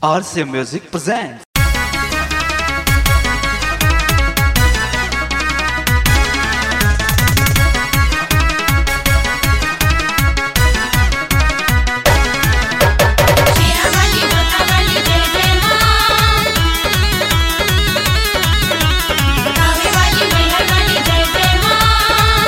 RCA Music presents. शिरामली डोकामली जय जय मां कावेवाली मैहरवाली जय जय मां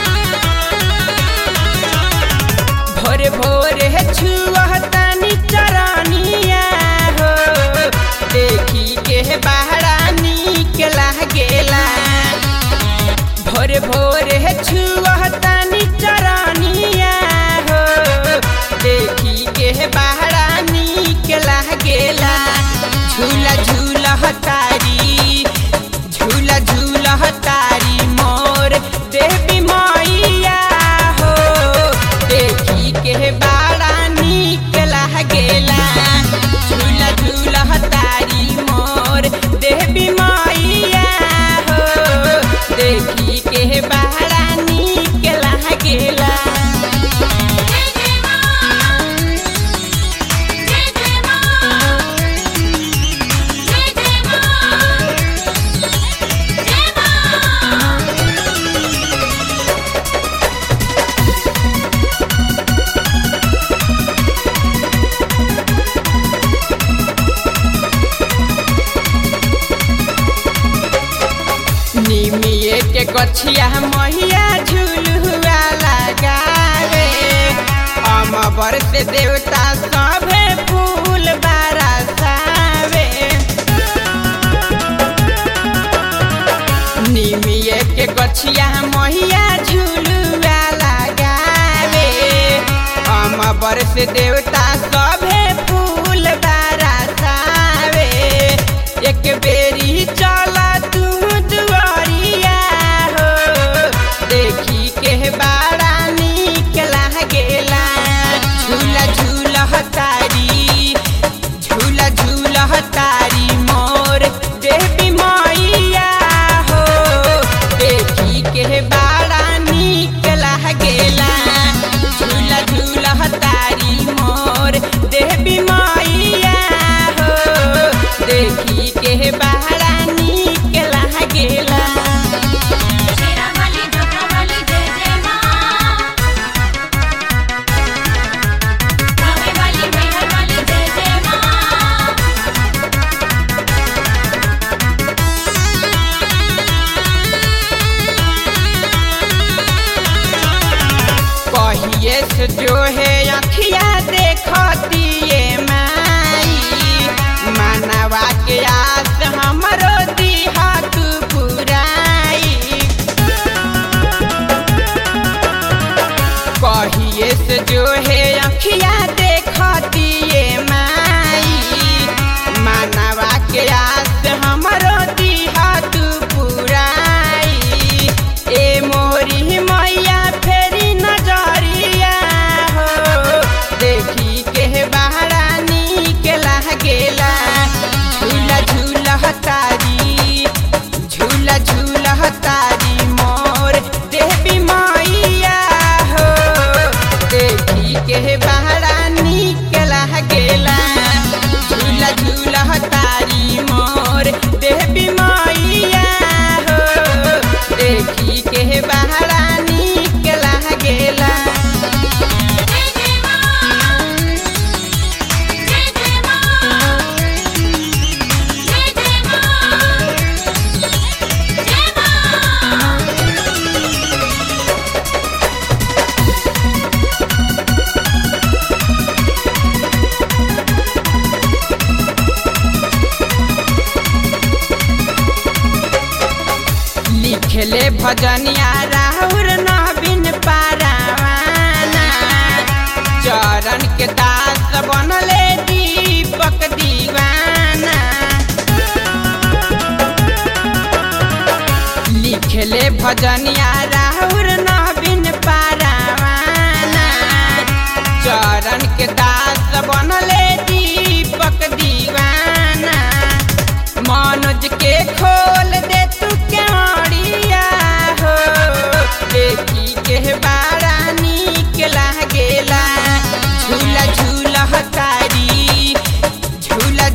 भोर भोर है छुअतानी चरनिया हो देखी के बहरा नीक लागेला भोर भोर है छुअतानी चरनिया हो देखी के बहरा नीक लागेला झूला झूला हतारी झूला झूला हतारी मोर देवी मैया हो देखी के बाड़ा नीक लागेला झूला झूला हतारी मोर देवी मैया हो देखी के बाड़ा नीक लागेला जय जय मां जय जय मां जय जय मां जय मां निमिये के गछिया मैया झुलुआ लगावे अमबर से देवता सभे फूल बरसावे निमिये के गछिया मैया झुलुआ लगावे अमबर से देवता सभे फूल बरसावे एक बेरी चला तू दुआरिया हो देखी के बाड़ा नीक लागेला झूला झूला हतारी झूला झूला हतारी मोर देवी मैया हो देखी के बाड़ा नीक लागेला झूला झूला हतारी मोर देवी मैया हो देखी के बाड़ा नीक लागेला शिरामली डोकामली जय जय मां कावेवाली मैहरवाली जय जय मां कहिए से जो है अखिया देखती ये माई मानवा के आस हमरो दिहा तू पुराई कहिए से जो है अखिया देखती ये माई मानवा के आस हमरो दिहा तू पुराई ए मोरी मैया फेरी नजरिया हो देखी के बहरा नीक लागेला झूला झूला हतारी झूला झूला हतारी मोर देवी मैया हो देखी के बहरा नीक लागेला झूला झूला हतारी मोर देवी मैया हो देखी के बहरा नीक लागेला जय जय मां जय जय मां जय जय मां जय मां लिखले भजनिया राहुर नवीन पारावाना चरण के दास बनले दीपक दीवाना लिखले भजनिया राहुर नवीन पारावाना चरण के दास बनले दीपक दीवाना मनोज के खोल दे तू क्यारिया हो देखी के बाड़ा नीक लागेला झूला झूला हतारी झूला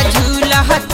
झूलहत